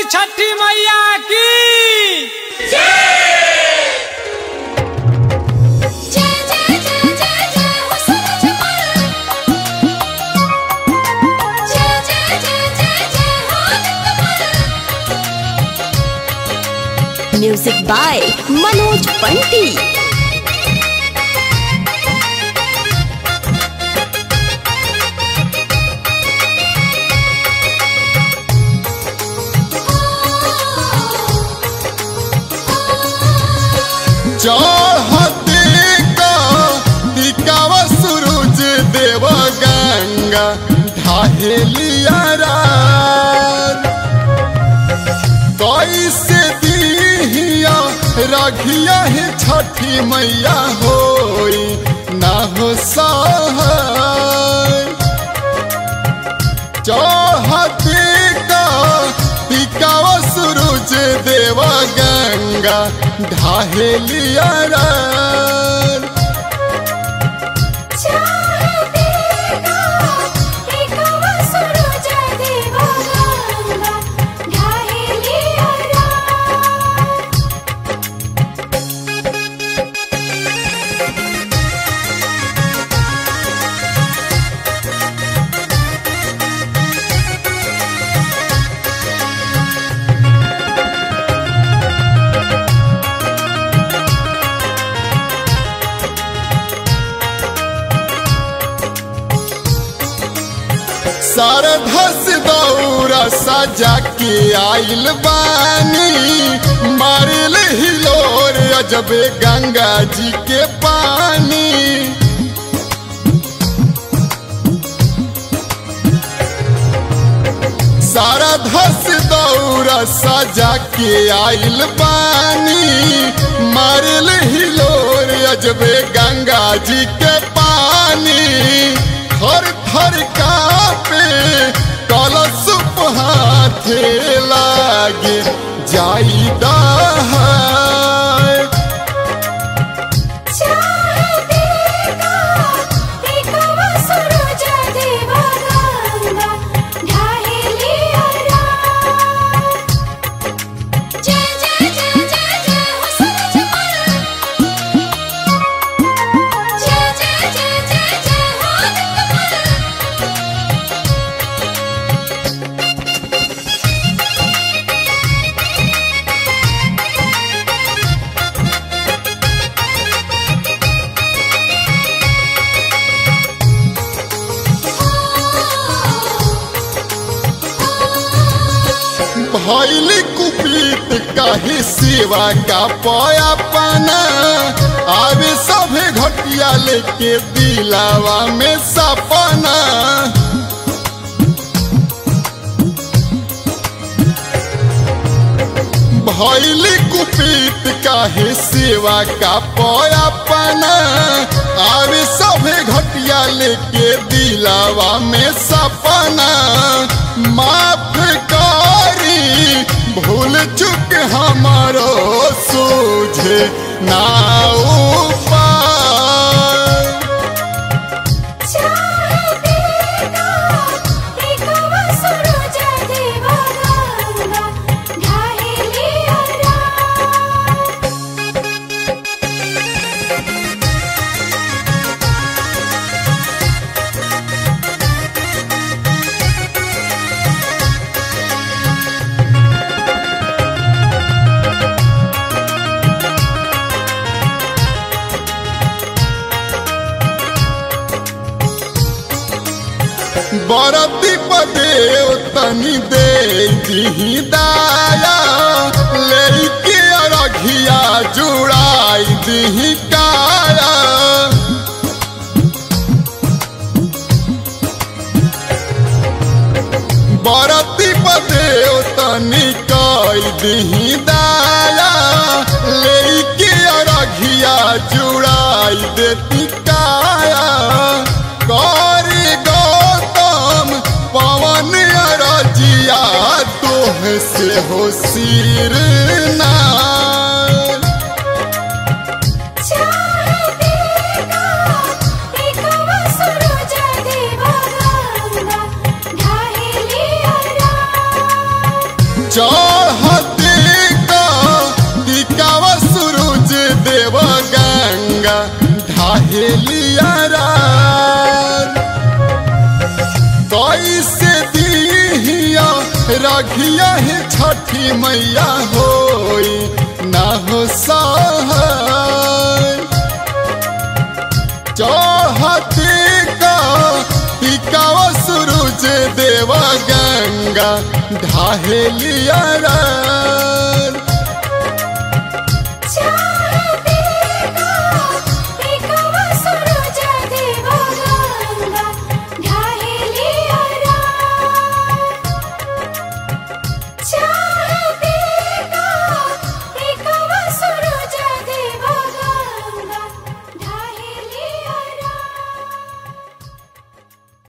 छठी मैया की जय जय जय जय जय हो सूरज मल जय जय जय जय जय हो आदित्य मल म्यूजिक बाय मनोज पंटी चढ़ते का टिकावा सूरज देव गंगा ढाहेलिया रात। कैसे दिहिया रखिया है छठी मैया होई ना हो सहाय चढ़ते का टिकावा सूरज देव गंगा ढाहेलिया रात। चाहते का एकवा सूरज देव गंगा ढाहेलिया रात। शारदा से दौरा सजा के आइल बानी मारिल हिलोर अजबे गंगा जी के पानी शारदा से दौरा सजा के आइल बानी मारिल हिलोर अजबे गंगा जी के पानी थर थर कापे कलश हाथे लागे जाई दहाय चाहते का एकवा सूरज देव गंगा ढाहेलिया रात। जय जय जय जय जय हो सूरज मल जय जय जय जय जय हो आदित्य मल भैली कुपीत काहे सेवा का पया पाना आवे सभे घटिया लेके दिलावा में सपना भैली कुपीत काहे सेवा का पया पाना आवे सभे घटिया लेके दिलावा में सपना माफ करी भूल चुक हमारो सूझे ना उपाय चाहते का एकवा सूरज देव गंगा ढाहेलिया रात। बरती पदेव तनी दे दिही दाया लेके अरघिया जुड़ाई दिही काया बरती पदेव तनी कई दिही दाया लेके अरघिया जुड़ाई देती काया करी गौतम पवन अरजिया तोह से हो सिर नार। चाहते का एकवा सूरज देव गंगा ढाहेलिया रात। जा कैसे दिहिया रखिया है छठी मैया होई ना हो सहाय चाहते का टिकावा सूरज देवा गंगा ढाहेलिया रा